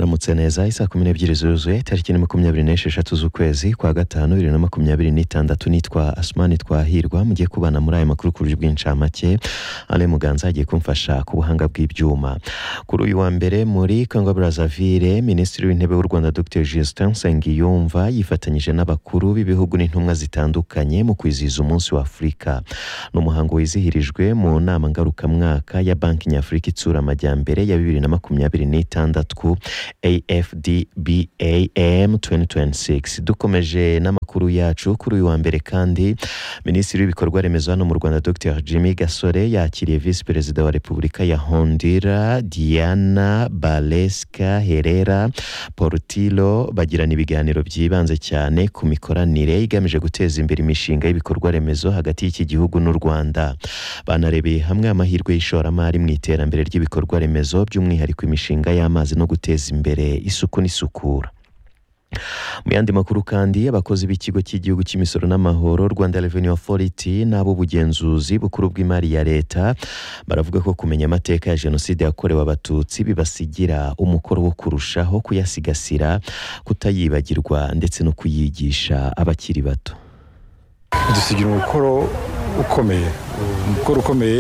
Muretse neza isaa kumi n'ebyiri zuzuye tariki ni makumyabiri n'esheshatu z'ukwezi kwa gatanu bibiri na makumyabiri n'itandatu nitwa asumani twahirwa mugiye kubana muri aya makuru ku buryo bw'incamake ale muganza agiye kumfasha ku buhanga bw'ibyuma kuri uyu wa mbere muri kongo brazzaville minisitiri w'intebe w'u rwanda dr justin nsengiyumva yifatanyije n'abakuru b'ibihugu n'intumwa zitandukanye mu kwizihiza umunsi wa afurika ni umuhango wizihirijwe mu nama ngarukamwaka ya banki nyafurika itsura amajyambere ya bibiri na makumyabiri n'itandatu afdbam 2026 dukomeje n'amakuru yacu kuri uyu wa mbere kandi minisitiri w'ibikorwa remezo hano mu rwanda dr jimmy gasore yakiriye visi perezida wa repubulika ya hondira diana baleska herera portilo bagirana ibiganiro byibanze cyane ku mikoranire igamije guteza imbere imishinga y'ibikorwa remezo hagati y'iki gihugu n'u rwanda banarebeye hamwe amahirwe y'ishoramari mu iterambere ry'ibikorwa remezo by'umwihariko imishinga y'amazi no guteza imbere isuku n'isukura mu yandi makuru kandi abakozi b'ikigo cy'igihugu cy'imisoro n'amahoro rwanda revenue authority n'ab'ubugenzuzi bukuru bw'imari ya leta baravuga ko kumenya amateka ya jenoside yakorewe abatutsi bibasigira umukoro wo kurushaho kuyasigasira kutayibagirwa ndetse no kuyigisha abakiri bato dusigira umukoro ukomeye umukoro ukomeye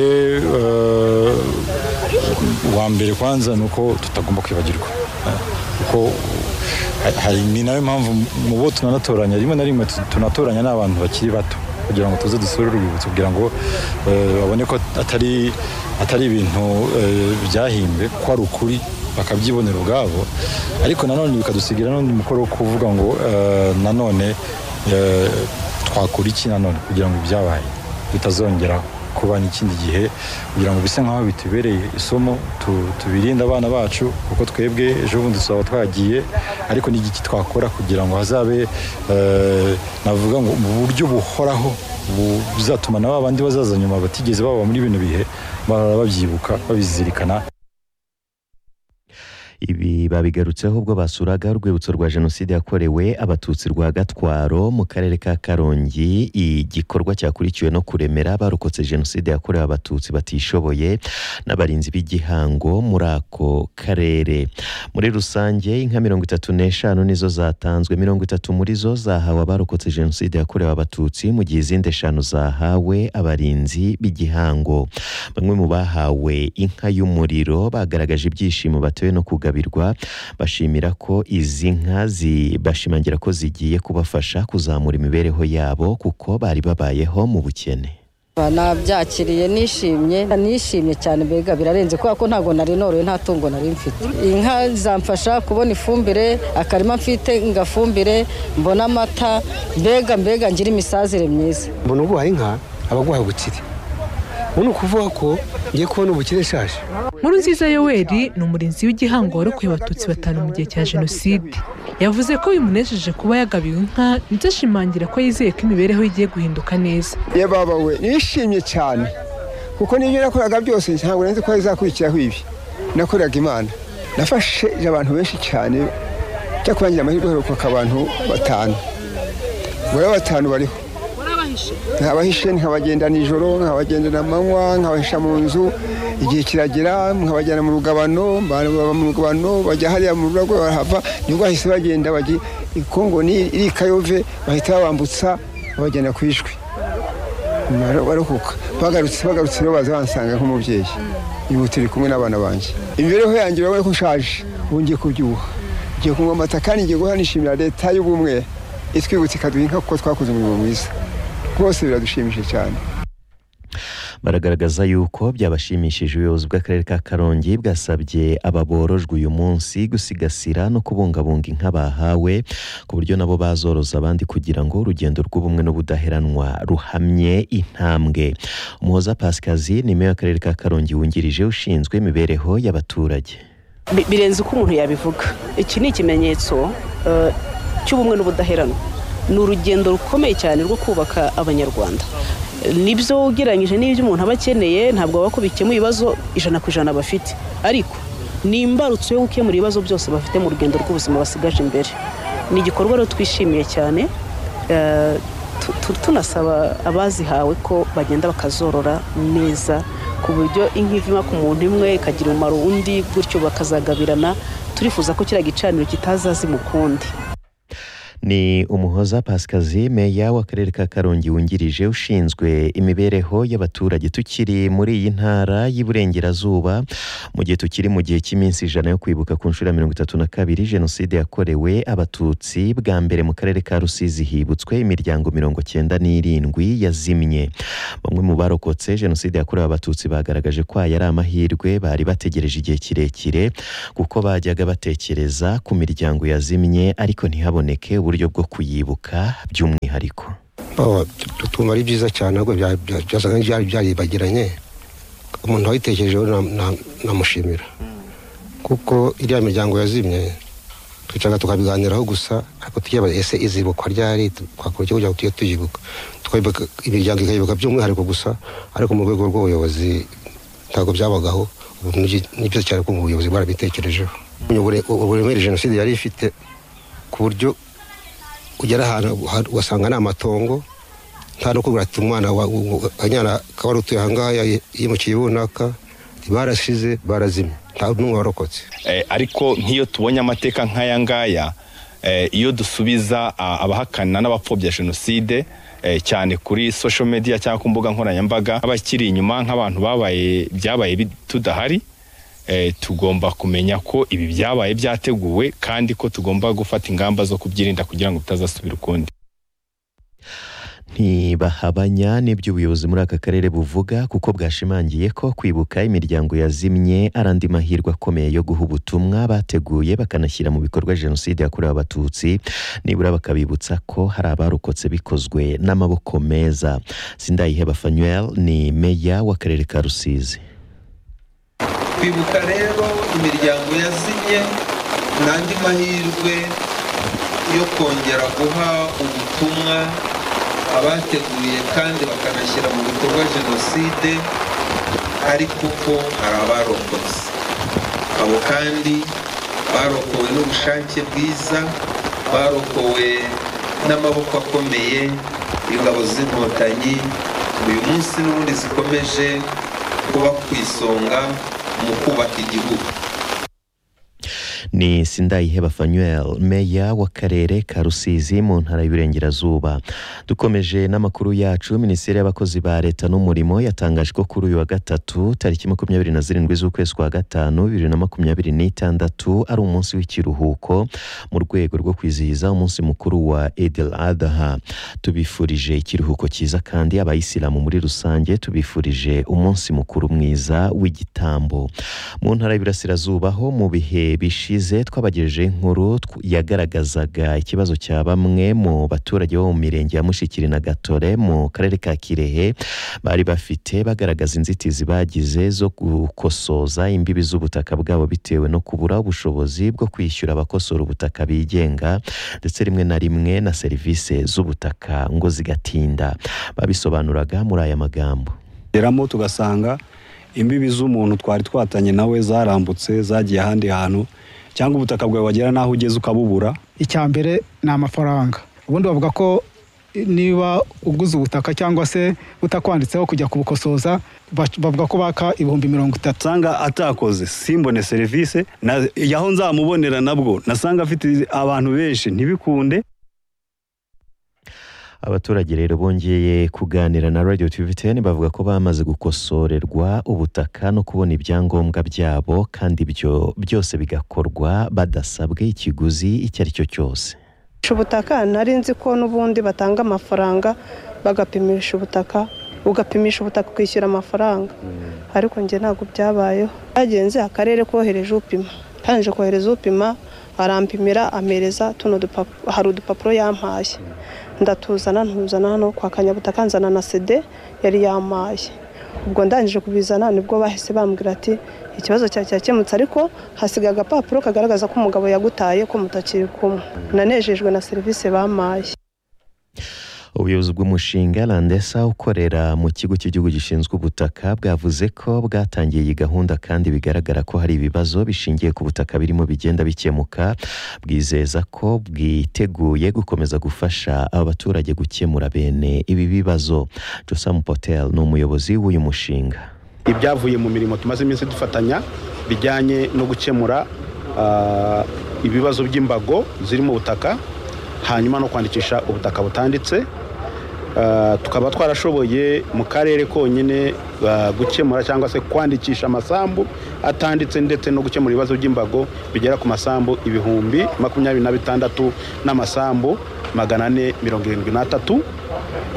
wa mbere kwanza ni uko tutagomba kwibagirwa kuko ni nayo mpamvu mu bo tunanatoranya rimwe na rimwe tunatoranya n'abantu bakiri bato kugira ngo tuze dusure urwibutso kugira ngo babone ko atari ibintu byahimbwe ko ari ukuri bakabyibonera ubwabo ariko nanone bikadusigira n'undi mukoro wo kuvuga ngo nanone twakora iki nanone kugira ngo ibyabaye bitazongeraho kuba n'ikindi gihe kugira ngo bise nk'aho bitubereye isomo tubirinde abana bacu kuko twebwe ejo bundi tuzaba twagiye ariko n'igiki twakora kugira ngo hazabe navuga ngo mu buryo buhoraho buzatuma na ba bandi bazaza nyuma batigeze baba muri bino bihe barara babyibuka babizirikana ibi babigarutseho ubwo basuraga urwibutso rwa jenoside yakorewe abatutsi rwa gatwaro mu karere ka karongi igikorwa cyakurikiwe no kuremera barokotse jenoside yakorewe abatutsi batishoboye n'abarinzi b'igihango muri ako karere muri rusange inka mirongo itatu n'eshanu nizo zatanzwe mirongo itatu muri zo zahawe abarokotse jenoside yakorewe abatutsi mu gihe izindi eshanu zahawe abarinzi b'igihango bamwe mu bahawe inka y'umuriro bagaragaje ibyishimo batewe no kugabanya bashimira ko izi nka bashimangira ko zigiye kubafasha kuzamura imibereho yabo kuko bari babayeho mu bukene nabyakiriye nishimye nishimye cyane mbega birarenze kubera ko ntabwo nari noroye nta tungo nari mfite inka zamfasha kubona ifumbire akarima mfite ngafumbire mbona amata mbega mbega ngira imisazire myiza mbona uguha inka abaguha ubukire ubu ni ukuvuga ko ngiye kubona ubukire ishaje nkuru nziza yoweri ni umurinzi w'igihango warokoye abatutsi batanu mu gihe cya jenoside yavuze ko bimunejeje kuba yagabiwe inka ndetse ashimangira ko yizeye ko imibereho igiye guhinduka neza yababawe nishimye cyane kuko n'ibyo nakoraga byose ntabwo nzi ko bizakurikiraho ibi nakoraga imana nafashe abantu benshi cyane cyo kurangira amahirwe harukuka abantu batanu muri batanu bariho nkabahishe nkabagenda nijoro nkabagenda na manywa nkabahisha mu nzu igihe kiragera nkabajyana mu rugabano baba mu rugabano bajya hariya mu rugo barahava nibwo bahise bagenda bajya ikongo iri kayove bahita babambutsa babajyana ku ishwi baruhuka bagarutse bagarutse rero baza bansanga nk'umubyeyi ubu turi kumwe n'abana banjye imibereho yanjye urabona ko ushaje ubu ngiye kubyibuha ngiye kunywa amata kandi ngiye guha nishimira leta y'ubumwe itwibutsa ikaduha inka kuko twakoze umurimo mwiza rwose biradushimishije cyane baragaragaza yuko byabashimishije ubuyobozi bw'akarere ka karongi bwasabye aba borojwe uyu munsi gusigasira no kubungabunga inka bahawe ku buryo nabo bazoroza abandi kugira ngo urugendo rw'ubumwe n'ubudaheranwa ruhamye intambwe umuhoza pasikazi ni meya w'akarere ka karongi wungirije ushinzwe imibereho y'abaturage birenze uko umuntu yabivuga iki ni ikimenyetso cy'ubumwe n'ubudaheranwa ni urugendo rukomeye cyane rwo kubaka abanyarwanda nibyo ugereranyije n'ibyo umuntu aba akeneye ntabwo aba akubikiyemo ibibazo ijana ku ijana bafite ariko ni imbarutso yo gukemura ibibazo byose bafite mu rugendo rw'ubuzima basigaje imbere ni igikorwa rero twishimiye cyane tunasaba abazihawe ko bagenda bakazorora neza ku buryo inka ivima ku muntu imwe ikagira umumaro undi gutyo bakazagabirana turifuza ko kiriya gicaniro kitazazima ukundi ni umuhoza pasikazi meya w'akarere ka karongi wungirije ushinzwe imibereho y'abaturage tukiri muri iyi ntara y'iburengerazuba mu gihe tukiri mu gihe cy'iminsi ijana yo kwibuka ku nshuro ya mirongo itatu na kabiri jenoside yakorewe abatutsi bwa mbere mu karere ka rusizi hibutswe imiryango mirongo cyenda n'irindwi yazimye bamwe mu barokotse jenoside yakorewe abatutsi bagaragaje ko aya ari amahirwe bari bategereje igihe kirekire kuko bajyaga batekereza ku miryango yazimye ariko ntihaboneke uburyo bwo kuyibuka by'umwihariko tumva ari byiza cyane ahubwo bya- bya- byasaga n'ibyari byaribagiranye umuntu wayitekerejeho na- na- namushimira kuko iriya miryango yazimye twicara tukabiganiraho gusa ariko tukibaza ese izibukwa ryari twakora iki kugira ngo tujye tuyibuka tukayibuka imiryango ikayibuka by'umwihariko gusa ariko mu rwego rw'ubuyobozi ntabwo byabagaho ubu ni byi- ni byiza cyane ko ubuyobozi bwarabitekerejeho Ubure- uburemere jenoside yari ifite ku buryo ugera ahantu ha- ugasanga ni amatongo nta no kubwira ati umwana wa- u- u- akanyana kaba ari utuye ahangaha yayi- yimukiye runaka barashize barazimye nta n'umwe warokotse Eh, ariko nk'iyo tubonye amateka nk'aya ngaya eh, iyo dusubiza ah, abahakana n'abapfobya jenoside eh, cyane kuri social media cyangwa ku mbuga nkoranyambaga abakiri inyuma nk'abantu babaye byabaye bi- tudahari eh, tugomba kumenya ko ibi byabaye byateguwe kandi ko tugomba gufata ingamba zo kubyirinda kugira ngo bitazasubira ukundi ntibahabanya n'ibyo ubuyobozi muri aka karere buvuga kuko bwashimangiye ko kwibuka imiryango yazimye ari andi mahirwe akomeye yo guha ubutumwa bateguye bakanashyira mu bikorwa jenoside yakorewe abatutsi nibura bakabibutsa ko hari abarokotse bikozwe n'amaboko meza sindayiheba fanuel ni meya w'akarere ka rusizi kwibuka rero imiryango yazimye ni andi mahirwe yo kongera guha ubutumwa abateguye kandi bakanashyira mu bikorwa jenoside ariko ko hari abarokotse abo kandi barokowe n'ubushake bwiza barokowe n'amaboko akomeye y'ingabo z'inkotanyi uyu munsi n'ubundi zikomeje kuba ku isonga mu kubaka igihugu ni sindayiheba fanuel meya w'akarere ka rusizi mu ntara y'uburengerazuba dukomeje n'amakuru yacu minisiteri y'abakozi ba leta n'umurimo yatangaje ko kuri uyu wa gatatu tariki makumyabiri na zirindwi z'ukwezi kwa gatanu bibiri na makumyabiri n'itandatu ari umunsi w'ikiruhuko mu rwego rwo kwizihiza umunsi mukuru wa edel adaha tubifurije ikiruhuko cyiza kandi abayisilamu muri rusange tubifurije umunsi mukuru mwiza w'igitambo mu ntara y'Iburasirazuba ho mu bihe bishize twabagejeje inkuru tw- yagaragazaga ikibazo cya bamwe mu baturage bo mu mirenge ya Mushikiri na Gatore mu karere ka Kirehe bari bafite bagaragaza inzitizi bagize zo gukosoza imbibi z'ubutaka bwabo bitewe no kubura ubushobozi bwo kwishyura abakosora ubutaka bigenga ndetse rimwe na rimwe na serivisi z'ubutaka ngo zigatinda babisobanuraga muri aya magambo geramo tugasanga imbibi z'umuntu twari twatanye nawe zarambutse zagiye ahandi hantu cyangwa ubutaka bwawe wagera n'aho ugeze ukabubura icya mbere ni amafaranga ubundi bavuga ko niba uguze ubutaka cyangwa se butakwanditseho kujya kubukosoza bac- bavuga ko baka ibihumbi mirongo itatu nsanga atakoze simbone serivisi na- yaho nzamubonera nabwo nasanga afite abantu benshi ntibikunde Abaturage rero bongeye kuganira na Radio TVTN bavuga ko bamaze gukosorerwa ubutaka no kubona ibyangombwa byabo kandi ibyo byose bigakorwa badasabwe ikiguzi icyo ari cyo cyose. ubutaka nari nzi ko n'ubundi batanga amafaranga bagapimisha ubutaka ugapimisha ubutaka ukishyura amafaranga ariko njye ntabwo byabayeho byagenze akarere kohereje upima haje kohereza upima arampimira amereza tuno dupa- hari udupapuro yampaye ndatuzana ntuzana hano kwa kanyabutaka nzana na sede yari yampaye ubwo ndangije kubizana nibwo bahise bambwira ati ikibazo cyawe cyakemutse ariko hasigaye agapapuro kagaragaza ko umugabo yagutaye ko mutakiri kumwe nanejejwe na serivisi bampaye Ubuyobozi bw'umushinga Landesa ukorera mu kigo cy'igihugu gishinzwe ubutaka bwavuze ko bwatangiye iyi gahunda kandi bigaragara ko hari ibibazo bishingiye ku butaka birimo bigenda bikemuka bwizeza ko bwiteguye gukomeza gufasha aba baturage gukemura bene ibi bibazo Josam Potel ni umuyobozi w'uyu mushinga ibyavuye mu mirimo tumaze iminsi dufatanya bijyanye no gukemura ah, ibibazo by'imbago ziri mu butaka hanyuma no kwandikisha ubutaka butanditse Ah, tukaba twarashoboye mu karere konyine ah, gukemura cyangwa se kwandikisha amasambu atanditse ndetse no gukemura ibibazo by'imbago bigera ku masambu ibihumbi makumyabiri na bitandatu n'amasambu magana ane mirongo irindwi n'atatu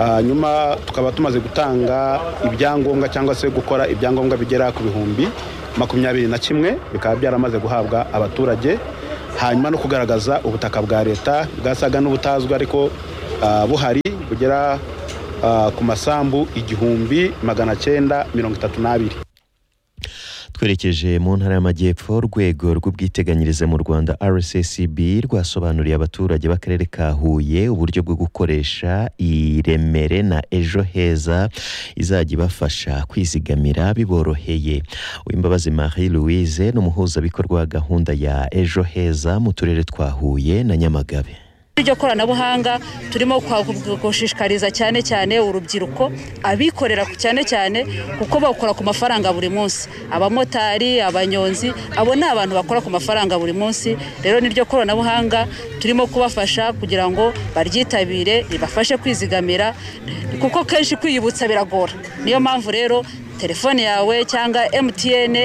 Ah, nyuma tukaba tumaze gutanga ibyangombwa cyangwa se gukora ibyangombwa bigera ku bihumbi makumyabiri na kimwe bikaba byaramaze guhabwa abaturage hanyuma no kugaragaza ubutaka bwa leta bwasaga n'ubutazwi ariko ah, buhari bugera ah, ku masambu igihumbi magana cyenda mirongo itatu n'abiri twerekeje mu ntara y'amajyepfo urwego rw'ubwiteganyirize mu rwanda rssb rwasobanuriye abaturage b'akarere ka huye uburyo bwo gukoresha iremere na ejo heza izajya ibafasha kwizigamira biboroheye uwimbabazi marie louise ni umuhuzabikorwa wa gahunda ya ejo heza mu turere twa huye na nyamagabe iryo koranabuhanga turimo kwa- gushishikariza cyane cyane urubyiruko abikorera ku- cyane cyane kuko bakora ku mafaranga buri munsi abamotari abanyonzi abo ni abantu bakora ku mafaranga buri munsi rero niryo koranabuhanga turimo kubafasha kugira ngo baryitabire ribafashe kwizigamira kuko kenshi kwiyibutsa biragora niyo mpamvu rero telefone yawe cyangwa MTN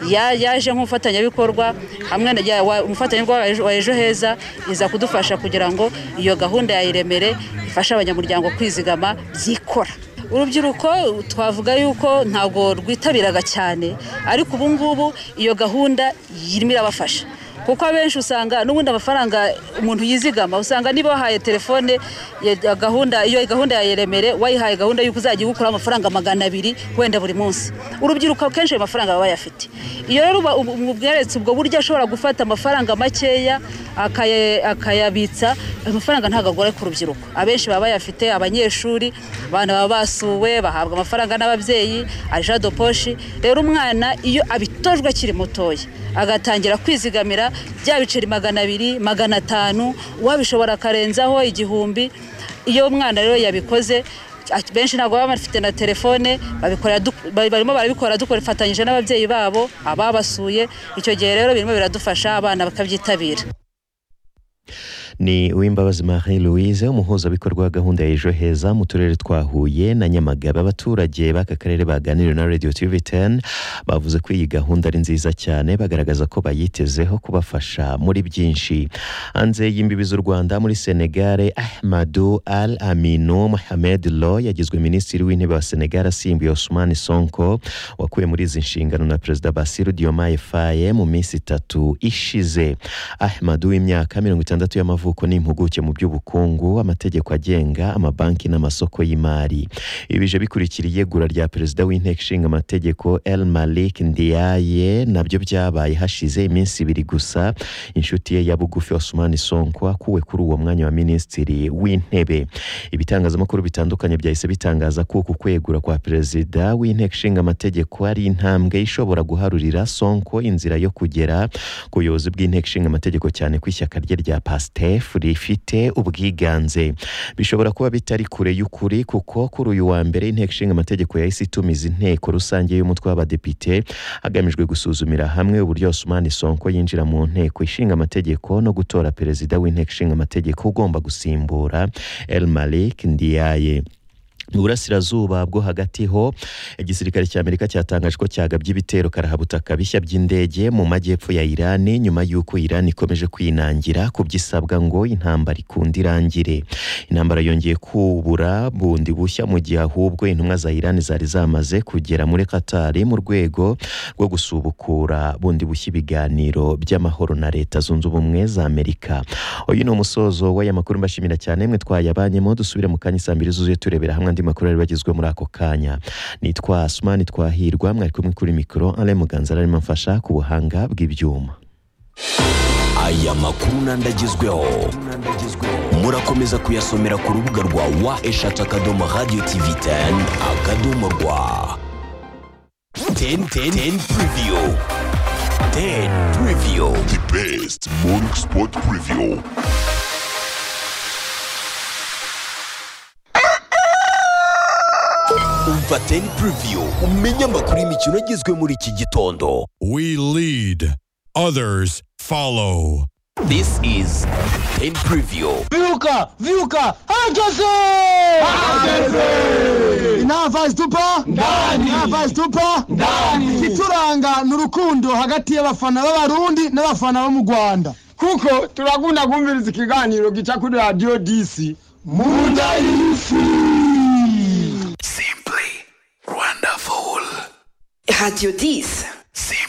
ya- yaje nk'umufatanyabikorwa hamwe na ya- wa- umufatanyabikorwa wa Ejo- wa ejo heza iza kudufasha kugira ngo iyo gahunda ya iremere ifashe abanyamuryango kwizigama byikora urubyiruko twavuga yuko ntabwo rwitabiraga cyane ariko ubu ngubu iyo gahunda irimo irabafasha kuko abenshi usanga n'ubundi amafaranga umuntu yizigama usanga niba wahaye telefone ya gahunda iyo gahunda ya iremere wayihaye gahunda y'uko uzajya igukuraho amafaranga magana abiri wenda buri munsi urubyiruko kenshi ayo mafaranga baba bayafite iyo rero uba- ubu- ubu bweretse ubwo buryo ashobora gufata amafaranga makeya akaya- akayabitsa ayo mafaranga ntabwo agora ku rubyiruko abenshi baba bayafite abanyeshuri abana baba basuwe bahabwa amafaranga n'ababyeyi aja do poshi rero umwana iyo abitojwe akiri mutoya agatangira kwizigamira bya biceri magana abiri magana atanu uwabishobora akarenzaho igihumbi iyo umwana rero yabikoze a- benshi ntabwo baba bafite na telefone babikorera du- ba- barimo barabikora dufatanyije n'ababyeyi babo ababasuye icyo gihe rero birimo biradufasha abana bakabyitabira ni uwimbabazi marie louise umuhuzabikorwa wa gahunda ya ejo heza mu turere twa huye na nyamagabe abaturage b'aka karere baganiriye na radio tv 10 bavuze ko iyi gahunda ari nziza cyane bagaragaza ko bayitezeho kubafasha muri byinshi hanze y'imbibi z'u rwanda muri senegare ahmadu al aminu mohamed lo yagizwe minisitiri w'intebe wa senegare asimbuye osman sonko wakuwe muri izi nshingano na perezida basiru diomaye faye mu minsi itatu ishize ahmad w'imyaka mirongo itandatu y'amavuko ni impuguke mu by'ubukungu amategeko agenga amabanki n'amasoko y'imari ibi bije bikurikira iyegura rya perezida w'inteko ishinga amategeko el malik ndiaye nabyo byabaye hashize iminsi ibiri gusa inshuti ye ya bugufi osman sonko akuwe kuri uwo mwanya wa minisitiri w'intebe ibitangazamakuru bitandukanye byahise bitangaza ko uku kwegura kwa perezida w'inteko ishinga amategeko ari intambwe ishobora guharurira sonko inzira yo kugera ku buyobozi bw'inteko ishinga amategeko cyane ko ishyaka rye rya pastef rifite ubwiganze bishobora kuba bitari kure y'ukuri kuko kuri uyu wa mbere inteko ishinga amategeko yahise itumiza inteko rusange y'umutwe w'abadepite hagamijwe gusuzumira hamwe uburyo Osman Sonko yinjira mu nteko ishinga amategeko no gutora perezida w'inteko ishinga amategeko ugomba gusimbura El Malik Ndiaye mu burasirazuba bwo hagati ho igisirikare cya amerika cyatangaje ko cyagabye ibitero karahabutaka bishya by'indege mu majyepfo ya irani nyuma y'uko irani ikomeje kwinangira ku byisabwa ngo intambara ikunda irangire intambara yongeye kubura bundi bushya mu gihe ahubwo intumwa za irani zari zamaze kugera muri katari mu rwego rwo gusubukura bundi bushya ibiganiro by'amahoro na leta zunze ubumwe za amerika uyu ni umusozo w'aya makuru mbashimira cyane mwe twayabanyemo dusubire mu kanya saa mbiri zuzuye turebera hamwe andi makuru yari bagezwe muri ako kanya nitwa asumani twahirwa mwari kumwe kuri mikoro ale muganza arimo amfasha ku buhanga bw'ibyuma aya makuru n'andagezweho murakomeza kuyasomera ku rubuga rwa wa eshatu akadomo radiyo tivi teni akadomo rwa teni teni teni puriviyo teni puriviyo di besiti moringi sipoti puriviyo umva teni puriviyu umenye amakuru y'imikino agezwe muri iki gitondo We lead, others follow. this is teni puriviyu Viuka! Viuka! Hageze! Hageze! Nava stupa? Ndani! Nava stupa? Ndani! Ituranga ni urukundo hagati y'abafana b'abarundi n'abafana bo mu Rwanda. Kuko turakunda kumviriza ikiganiro gica kuri Radio DC. Munda y'isi! Simply wonderful. Radio DC. Simply